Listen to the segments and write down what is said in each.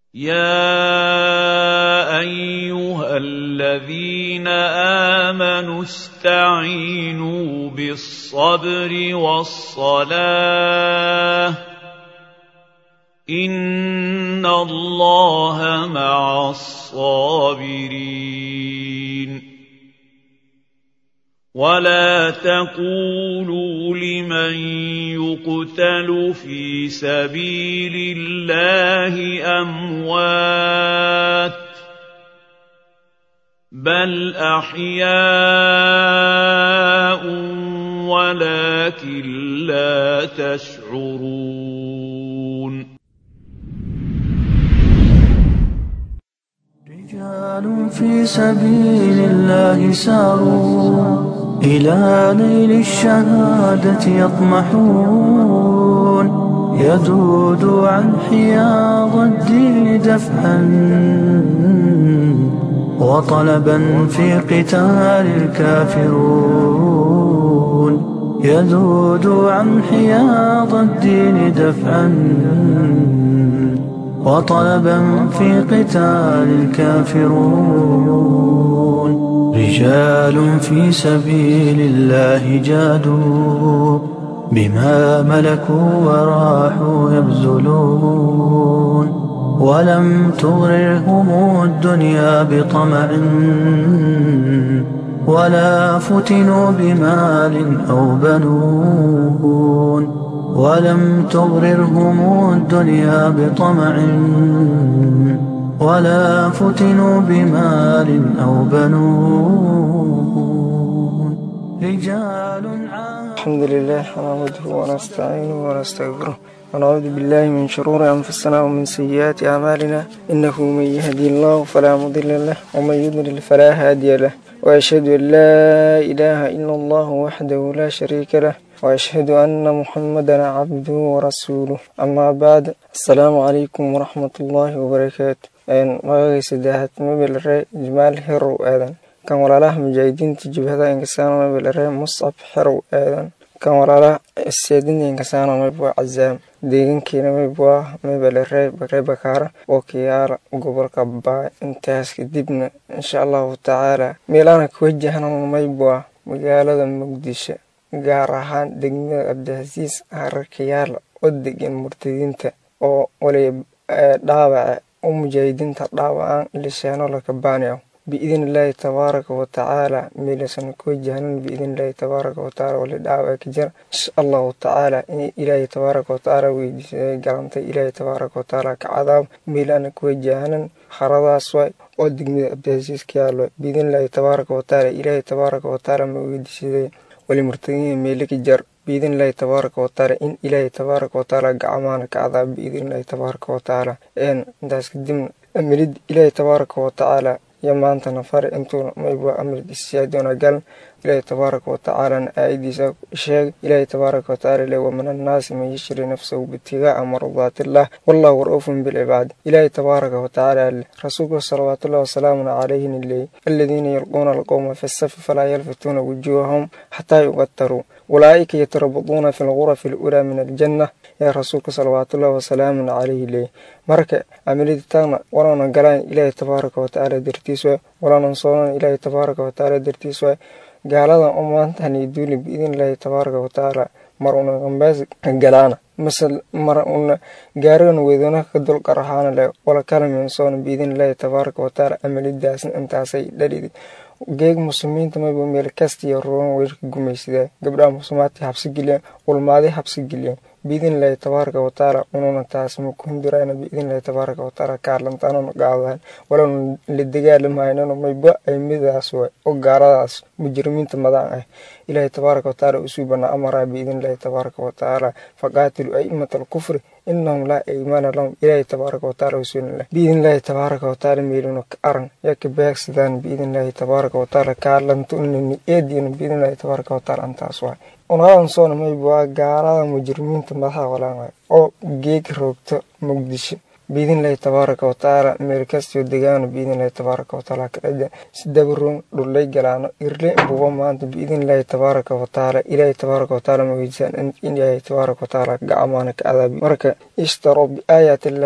يا ايها الذين امنوا استعينوا بالصبر والصلاه ان الله مع الصابرين ولا تقولوا لمن يقتل في سبيل الله اموات بل احياء ولكن لا تشعرون رجال في سبيل الله ساروا إلى نيل الشهادة يطمحون يذود عن حياض الدين دفعا وطلبا في قتال الكافرون يذود عن حياض الدين دفعا وطلبا في قتال الكافرون رجال في سبيل الله جادوا بما ملكوا وراحوا يبذلون ولم تغررهم الدنيا بطمع ولا فتنوا بمال أو بنون ولم تغررهم الدنيا بطمع ولا فتنوا بمال أو بنون رجال الحمد لله نحمده ونستعينه ونستغفره ونعوذ بالله من شرور أنفسنا ومن سيئات أعمالنا إنه من يهدي الله فلا مضل له ومن يضلل فلا هادي له وأشهد أن لا إله إلا الله وحده لا شريك له وأشهد أن محمدا عبده ورسوله أما بعد السلام عليكم ورحمة الله وبركاته magagay saddexaad mabelare jamaal xerow aadan kan walaalaha mujaahidiinta jibhada inkasaano mabelare muscab xerow aadan kan walaalaha seedinta inkasaano mabwa cazaam deegankeena mabwa mabelare bare bakaara oo kiyaala gobolka baa intaas kadibna insha allahu tacaala meelaana ka wajahna maybwa magaalada muqdisho gaar ahaan degmada cabdicasiis hararkayaala oo degan murtadiinta oo waliba dhaawaca u mujaahidiinta dhaawacaan lishaano lakabaaniyo biidn illaahi tabaaraka watacaala meelasana ku wajahnan biidn illaahi tabaaraka watacaala wali dhaawaca ka jira insha allahu tacaala in ilaahi tabaaraka watacaala weydiisay galantay ilaahi tabaaraka watacaala ka cadaab meelana ku wajahnan haradaas waay oo degmada cabdicasiis ka yaalo biidn illaahi tabaaraka watacaala ilaahi tabaaraka watacaala ma weydiisaday wali murtadiin meele ka jar biidn illaahi tabaaraka watacaala in ilaahay tabaaraka watacaala gacmaana ka cadaab biidn illaahi tabaaraka watacaala intaas kadibna amilid ilaahay tabaaraka watacaala iyo maantana fare intuuna maybwa amrid isiyaadoona galan ilaahay tabaaraka watacaalana aayadiisa sheeg ilaahay tabaaraka watacaala le wamin annaasi man yashri nafsahu bitigaa mardaatillaah wallahu ra-uufun bilcibaad ilaahay tabaaraka watacaala le rasuulka salawaatullahi wasalaamun calayhin leey aladiina yalquuna alqowma fi safi falaa yalfituuna wujuuhahum xataa yuqataruu ulaa'ika yatarabaduuna fi lgurafi alulaa min aljanna yaa rasuulka salawaatullahi wasalaamun calayhi leey marka amiliditaana walaanan galaan ilaahay tabaaraka watacaala dartiis waay walaanan soonan ilaahay tabaaraka watacaala dartiis waay gaaladan u maantani duuli biidn illaahi tabaaraka watacaala mar una gambaas galaana mase mar una gaarigan weydana ka dulqarahaana le wala kalamin soona biidn illaahi tabaaraka watacaala amalidaasna intaasay dhalidi geeg muslimiinta mayba meel kastiyo ruban weerka gumaysadaa gabdhaha muslimaadka habsi geliyaan ulmaaday habsi geliyaan biidn illaahi tabaaraka watacaala ununa taas ma ku hindurayna biidn illaahi tabaaraka watacaala kaalantaanuna qaadahan walana la dagaalamaynan mayba ay midaas way oo gaaladaas mujrimiinta madaan ah ilaahi tabaaraka watacaala usuu banaa amaraa biidn illaahi tabaaraka watacaala faqaatilu aimata alkufri inahum laa iimaana lahum ilaahi tabaaraka watacaala wasuulillah biidn illaahi tabaaraka watacaala meeluna ka aran yaa ka beegsadaan biidn illaahi tabaaraka watacaala kaalantunini eediyana biidn illaahi tabaaraka watacaala antaas waay unadan soona mayba waa gaalada mujrimiinta madaxa walaan waay oo geeg roogto muqdisho biidn illaahi tabaaraka watacaala meel kastiyo degaano biidn illaahi tabaaraka watacaala kadhaja sidabaroon dhullay galaano irle buba maanta biidn illaahi tabaaraka watacaala ilaahi tabaaraka watacaala ma weydiisaan in ilaahi tabaaraka watacaala gacmaana ka cadaabi marka ishtaroo biaayaati illaahi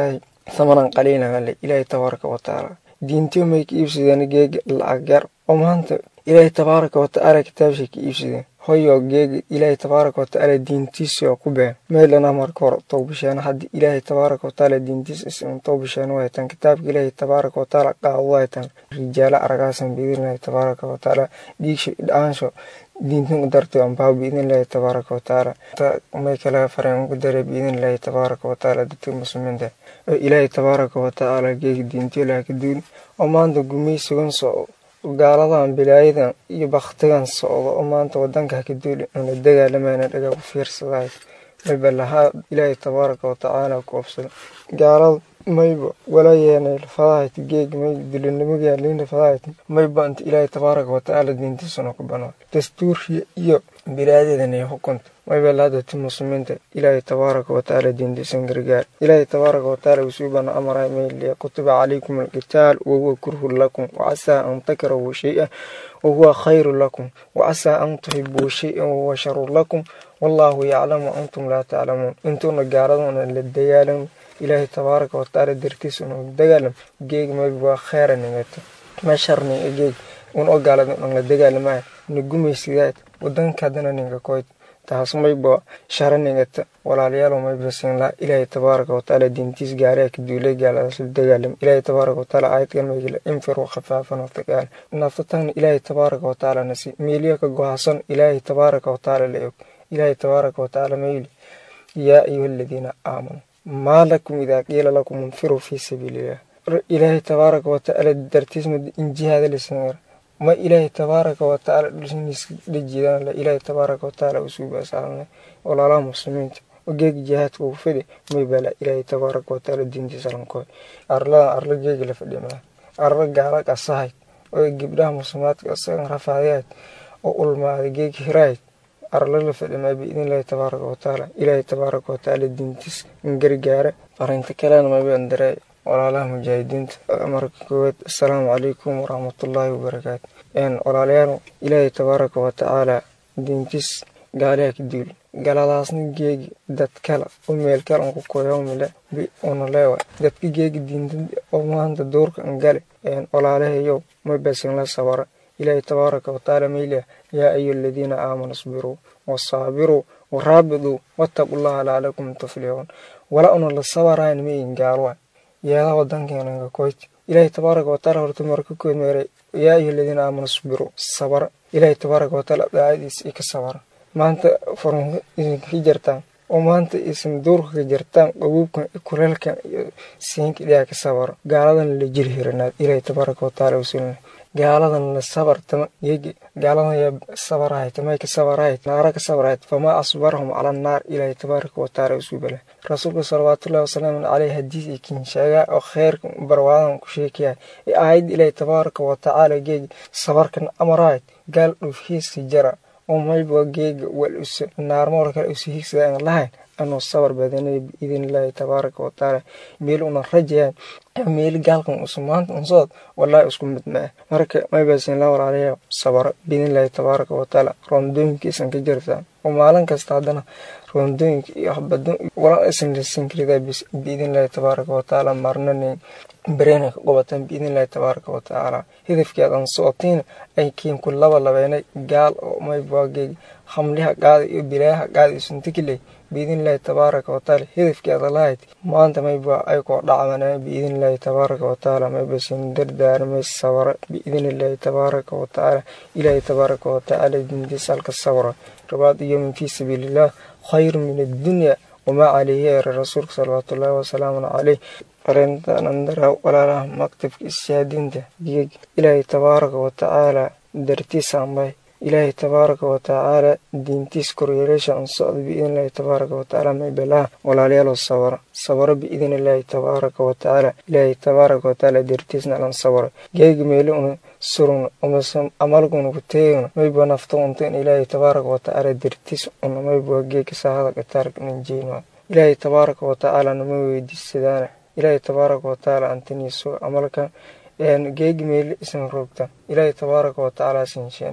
thamanan qaliilan ale ilaahay tabaaraka wa tacaala diintiyo may ka iibsadeen geega lacag yar oo maanta ilaahay tabaaraka wa tacaala kitaabshay ka iibsadeen hoyo geega ilaahay tabaaraka wa tacaala diintiisi oo ku been meelana marka hore towbasheena haddii ilaahay tabaaraka wa tacaala diintiis isin towbasheena way tan kitaabka ilaahay tabaaraka wa tacaala qaado way tan rijaalo aragaasan biidnillahi tabaaraka wa tacaala dhiigsho dhaansho diintan u dartay anbaa biidnillahi tabaaraka wa tacaala may kala fareen ugu daray biidnillahi tabaaraka wa tacaala dadka muslimiinta oo ilaahay tabaaraka wa tacaala geega diintiyo laha ka duuli oo maanta gumaysigan socdo gaaladan bilaayadan iyo baktigan socdo oo maanta wadanka haka duuli una dagaalamayna dhagaa ku fiirsadahay mayba lahaa ilaahay tabaaraka wa tacaala ku obsada gaalada mayba wala yeenay lafadahayt geeg may dulinimada liina fadahayt mayba inta ilaahay tabaaraka wa tacaala diintiisuna ku banaa dastuurkiya iyo bilaadeedan iyo xukunta mayba lahadati muslimiinta ilaahay tabaaraka wa tacaala diintiisan gargaar ilaahay tabaaraka wa tacaala usuu bana amaray mayliya kutiba calaykum alqitaal wahuwa kurhun lakum wacasaa an takrahu shay-an wahuwa khayru lakum wacasaa an tuhibuu shay-an wahuwa sharu lakum wallaahu yaclamu antum laa taclamuun intuuna gaaladuna la dagaalam ilaahay tabaaraka wa tacaala dartiisuna dagaalam geeg mayba waa kheyra ningata ma sharninga geeg un oo gaalada un la dagaalamaya na gumaysidaad wadanka haddana ninka koyd taas mayba shara ningata walaalayaal mayba siinlaa ilaahay tabaaraka wa tacaala diintiis gaariha ka duulay gaaladaas la dagaalam ilaahay tabaaraka wa tacaala aayadkan maygila infiru khafaafan wataqaal naftatagna ilaahay tabaaraka wa tacaala nasi meeliya ka gohasan ilaahay tabaaraka wa tacaala la og ilaahay tabaaraka wa tacaala mayli yaa ayuha aladiina aamanuu maa lakum idaa qiila lakum infiruu fii sabiiliillah ilaahay tabaaraka wa tacaala dartiis in jihaada lisanir ma ilaahay tabaaraka wa tacaala dhulsiniis dhajiidaan la ilaahay tabaaraka wa tacaala usuu baasaalnay walaalaha muslimiinta oo geegi jihaadka uu fidi may bala ilaahay tabaaraka wa tacaala diintiisa lankooy arladan arla geegi la fadhimaa arla gaala qasahayd oo gabdhaha muslimaadka asagan rafaadayayd oo ulmaaday geegi hirahayd arla la fadhimaa biidnillahi tabaaraka wa tacaala ilaahay tabaaraka wa tacaala diintiis in gargaara farinta kalena maybaan daray walaalaha mujaahidiinta marka koowaad assalaamu calaykum waraxmatullaahi wabarakaatu walaalayaal ilaahay tabaaraka wa tacaala diintiis gaaliha ka duuli galadaasna geegi dad kale oo meel kale an ku koyomile una leewa dadka geegi diinta oo maanta duurka an gale walaalahayow ma basin la sabara ilaahay tabaaraka wa tacaala mayliya yaa ayu aladiina aamanuu isbiruu wasaabiruu waraabiduu wattaqullaha lacallakum tuflixuun wala una la sabarayn mayin gaalwa yeedaha wadankeena koyt ilaahay tabaaraka wa tacaala horta marka kood meeray yaa ayuha aladiina aamanuu isbiruu sabara ilaahay tabaaraka wa tacaala daacadiisa i ka sabara maanta furunka idinka ka jartaan oo maanta isan duurka ka jartaan qabuubkan kuleelkan iyo siinka dhiyaa ka sabaro gaaladan la jiri hiranaad ilaahay tabaaraka wa tacaala usulna gaaladan la sabar tama yegi gaaladan yaa sabarahay tamay ka sabarahay naara ka sabarahay famaa asbarahum cala annaar ilaahay tabaaraka wa tacaala usuu bala rasuulka salawaatullahi wasalaamu caleyh hadiis iyo kin sheegaa oo kheyrka barwaadan ku sheekaya ee aayad ilaahay tabaaraka wa tacaala geegi sabarkan amarahayd gaal dhufhiiska jara oo mayba geega wal usa naarmool kale usa higsada aan lahayn anuu sabar badanay biidnillaahi tabaaraka wa tacaala meel una rajayaan meel gaalkan usa maanta unsood wallaahi isku mid ma ah marka maybasin la walaalayaa sabaro biidnillaahi tabaaraka wa tacaala roondooyinkiisan ka jirtaan oo maalin kasta haddana roondooyinka iyo habado wala isan lisan karidaa biidnillaahi tabaaraka wa tacaala marnanin bareenay ka qabataan biidnillahi tabaaraka wa tacaala hidafkeedan socotiina ay kiinku laba labeenay gaal oo maybaageeg hamliha qaada iyo bilaayaha qaada iyo suntikiley biidnillahi tabaaraka wa tacaala hidafkeeda lahayd maanta mayba ay koo dhacmanaa biidnillahi tabaaraka wa tacaala maybasin dardaarmay sabara biidnillahi tabaaraka wa tacaala ilaahi tabaaraka wa tacaala dintiisa halka sabra rabaad yowmin fii sabiiliillah khayru min addunya wamaa calayhi eera rasuulka salawaatullaahi wasalaamu caleyh arintanandara walaalaha maktabka ishaadinta geeg ilaahay tabaaraka wa tacaala dartiis ambay ilaahay tabaaraka wa tacaala diintiis koryeeleesha an socda biidnillahi tabaaraka wa tacaala maybalaha walaalayaalo sabara sabaro biidnillahi tabaaraka wa tacaala ilaahay tabaaraka wa tacaala dartiisna alan sabara geega meeli una surun umase amalguna ku teegna mayba nafta unta in ilaahay tabaaraka wa tacaala dartiis una mayba geega saahada gataarka nanjeyna ilaahay tabaaraka wa tacaala nama weydiisadaana ilaahay tabaaraka wa tacaala antaniiso amalkan geegi meeli isan roogta ilaahay tabaaraka wa tacaala sinsheen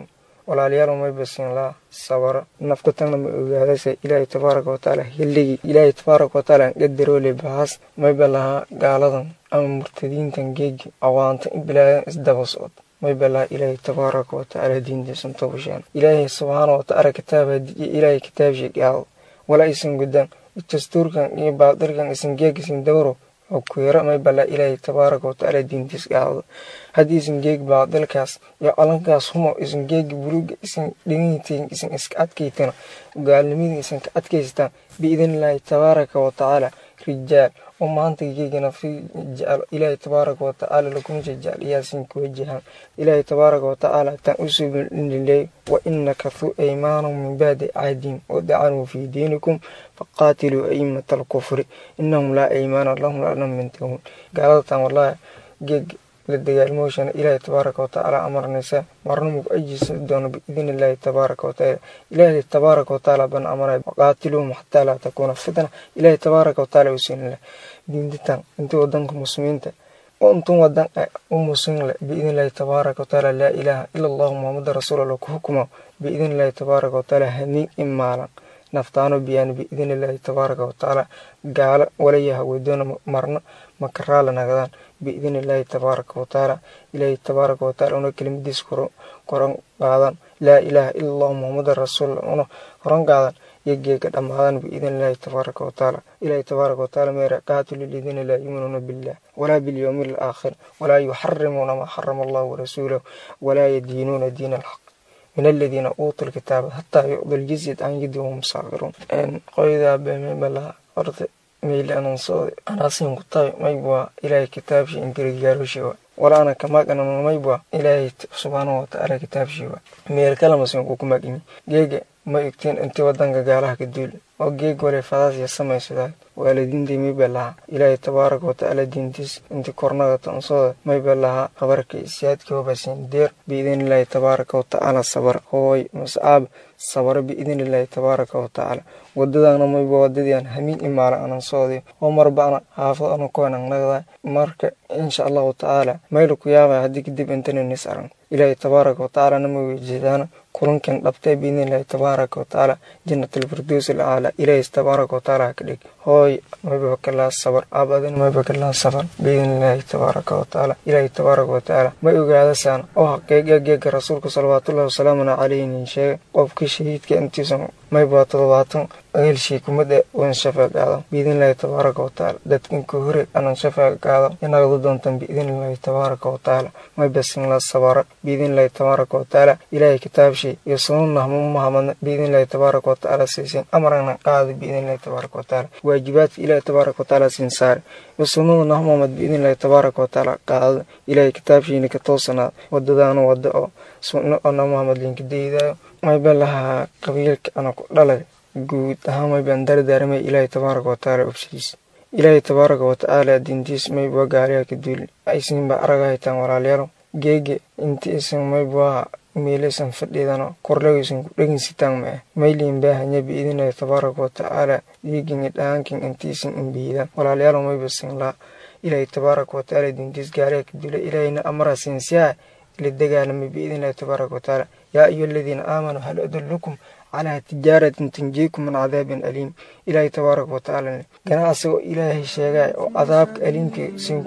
walaalayaal may basin laa sabaro nafka tagna ma ogaadaysa ilaahay tabaaraka watacaala hilligii ilaahay tabaaraka watacaala qadaroole bahaas mayba lahaa gaaladan ama murtadiintan geegi awaanta in bilaadan isdaba socod mayba lahaa ilaahay tabaaraka watacaala diintiisan tobashaan ilaahay subxaana watacaala kitaaba ilaahay kitaabshii gaado wala aysan gudaan dastuurkan iyo baadirkan isan geeg isan dawro oo kuira may bala ilaahay tabaaraka watacaala diintiis gaado haddii isan geeg baadilkaas iyo calankaas humo isan geegi buluga isan dhigantiin isan iska adkaytana gaalnimadii isan ka adkaystaan biidnillaahi tabaaraka watacaala rijaal oo maanta geegana fi jecel ilaahay tabaaraka watacaala lakuma jecel iyaasin ku wajahan ilaahay tabaaraka watacaala tan u subililey wa inakathuu aymaanahum min bacdi cahdihim wadacanuu fii diinikum faqaatiluu aimata alkufri inahum laa aymaana lahum lanam mintahuun gaaladatan wallahi geeg la dagaalmooshana ilaahay tabaaraka watacaala amarnaysa marna mugu ajisa doono biidn illaahi tabaaraka watacaala ilaahay tabaaraka watacaala ban amaray waqaatiluhum xataa laa takuuna fitna ilaahay tabaaraka watacaala usiinle diintitan intii wadanka muslimiinta oo intun wadan u muslimle biidn illaahi tabaaraka watacaala laa ilaaha ila allahu muhamada rasuulallah ku xukuma biidn illaahi tabaaraka watacaala hamiin imaalan naftaano biyaan biidn illaahi tabaaraka watacaala gaalo walayaha weydoona marna makaraala nagadaan biidn illaahi tabaaraka watacaala ilaahi tabaaraka watacaala una kelimadiis koran qaadan laa ilaaha ila allahu muhamada rasuulallah una koran qaadan iyo geega dhammaadan biidn illaahi tabaaraka watacaala ilaahi tabaaraka watacaala meera qaatilu ladiina laa yuminuuna billah walaa bilyowmi alaakhir walaa yuxarimuuna maa xarama allahu warasuulahu walaa yadiinuuna diina alxaq min aladiina uutuu lkitaaba hataa yucdu ljizyat an yadi wahum saakiruun qoydaa beemebalaha horta meyle anonsooda anaasin ku tahay maybwa ilaahay kitaabshi ingirigaaroshiwa wala ana kamaqanan maybwa ilaahay subxaanahu watacaala kitaabshiwa meel kalamasin kukumaqimi geega ma igtiin intii wadanka gaalaha ka duul oo geeg wale fadaasya samaysadaa waalidiintii mayba lahaa ilaahay tabaaraka watacaala diintiis intii kornada tonsooda mayba lahaa habarka isiyaadka hobasin deer biidn illaahi tabaaraka watacaala sabar hooy mascaab sabaro biidn illaahi tabaaraka watacaala wadadana mayba wadadiian hamiin imaala anan sooday oo marbana haafad ana koanan nagdaa marka insha allahu tacaala mayla ku yaabaya haddii kadib intana nis aran ilaahay tabaaraka watacaala nama weyjeedaana kulankan dhabtay biidn illaahi tabaaraka watacaala jannatalfirdows alcaala ilaahay tabaaraka watacaala haka dhig hooy mayba kalaa sabar aabadin mayba kalaa sabar biidn illaahi tabaaraka watacaala ilaahay tabaaraka watacaala ma ogaadasaan oo haqiiqa geega rasuulka salawaatullahi wasalaamuna calayhin sheega qofkii shahiidka intiisan mayba todobaatan ehelshii kumada wan shafaa qaado biidn illaahi tabaaraka watacaala dadkinka hore anan shafaa qaado inagadu doontan biidn illaahi tabaaraka watacaala mayba sinla sabara biidn illaahi tabaaraka watacaala ilaahay kitaabshii iyo sununah mumahamad biidn illaahi tabaaraka watacaala siisin amarana qaado biidn illaahi tabaaraka watacaala waajibaadka ilaahi tabaaraka watacaala siin saare iyo sunada nah muhamad biidn illaahi tabaaraka watacaala qaado ilaahay kitaabshiina ka toosanaad wadadaana wada oo sunno oo nah muhamad linka daydaayo mayba lahaa qabiilka ana ku dhalay guud ahaan maybaan dardaaramay ilaahay tabaaraka watacaala obshiis ilaahay tabaaraka watacaala diintiis mayba gaaliha ka duuli aysinba araga haytaan walaalayaalo geege inti isan mayba meelaysan fadhiidano korlagaysan ku dheginsitaan mae mayliin baahanya biidinahi tabaaraka watacaala diigini dhaankin intiisan imbiidaan walaalayaalo mayba sinlaa ilaahay tabaaraka watacaala diintiis gaaliha ka duula ilaahayna amara sinsiyaa la dagaalamay biidnillahi tabaaraka watacaala yaa ayuha aladiina aamanuu hal adullukum calaa tijaaratin tunjiikum min cadaabin aliim ilaahay tabaaraka watacaala ganacsigoo ilaahay sheegay oo cadaabka aliimka sin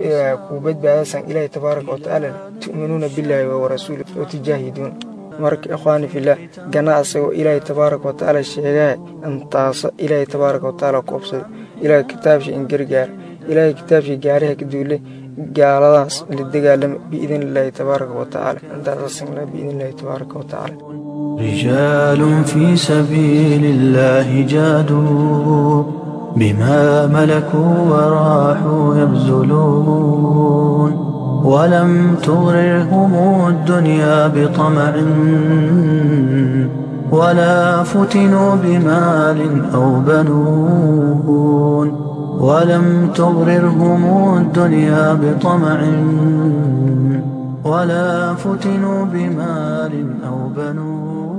kuu badbaadasan ilaahay tabaaraka watacaala tu'minuuna billaahi warasuuli oo tujaahiduun marka ikhwaani filah ganacsigoo ilaahay tabaaraka watacaala sheegay intaaso ilaahay tabaaraka watacaala koobsaday ilaahay kitaabshii in gargaar ilaahay kitaabshii gaariha ka duulay gaaladaas la dagaalama biidn illaahi tabaaraka watacaala intaasasingla biidn illaahi tabaaraka watacaala رجال في سبيل الله جادوا بما ملكوا وراحوا يبذلون ولم تغررهم الدنيا بطمع ولا فتنوا بمال أو بنون ولم تغررهم الدنيا بطمع ولا فتنوا بمال أو بنون